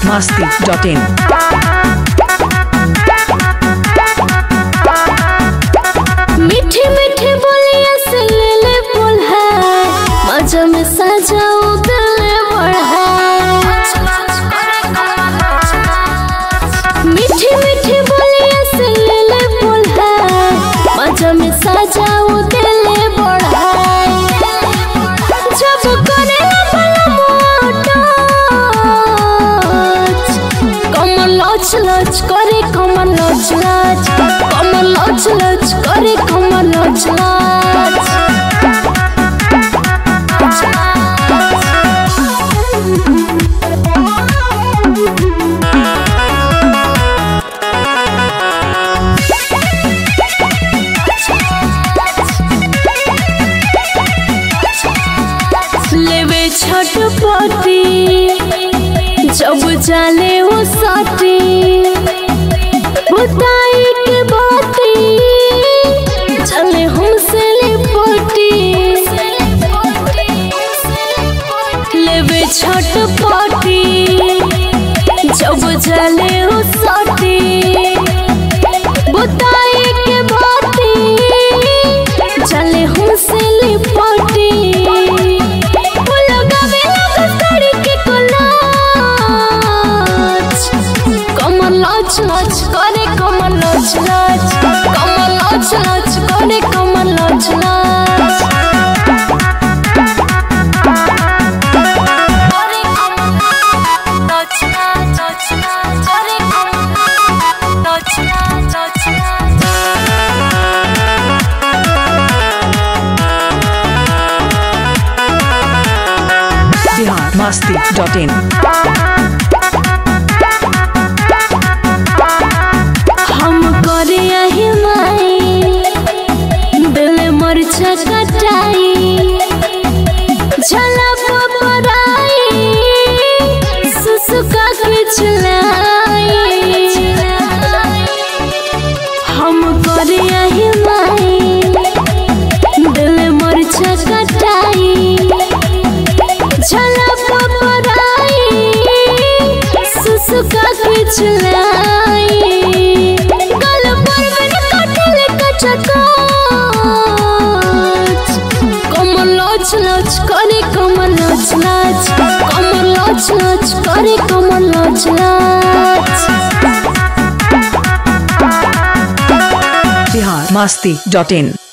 masti.in. मीठी मीठी बोलिया से ले ले बोला मजा में सजाओ गले बढ़ा मीठी मीठी बोलिया से ले ले बोला मजा में सजाओ गले बढ़ा जब करे बला मोटा कमर लच लच करे कमर लच लच कमर लच लच करे कमर लच लच लेवे छटपटी जब जाले वो साटी बुताई के बाती चले हमसे लिपटी लेवे छटपटी जब जाले वो साटी बुताई के बाती चले हमसे लिपटी वो लगावे लगा साड़ी के कोलाज कमर लच लच करे कमर लच लच कमर लच लच करे कमर लच लच Bihar masti.in. हम करे आही माई दिल मरचा कटाई झला पपराई सुसुका के चलाई हम करे आही माई दिल मरचा कटाई झला पपराई सुसुका के चलाई गल पर मन कटल कचकाच कमर लच लच करे कमर लच लच कमर लच लच करे कमर लच लच Bihar masti.in.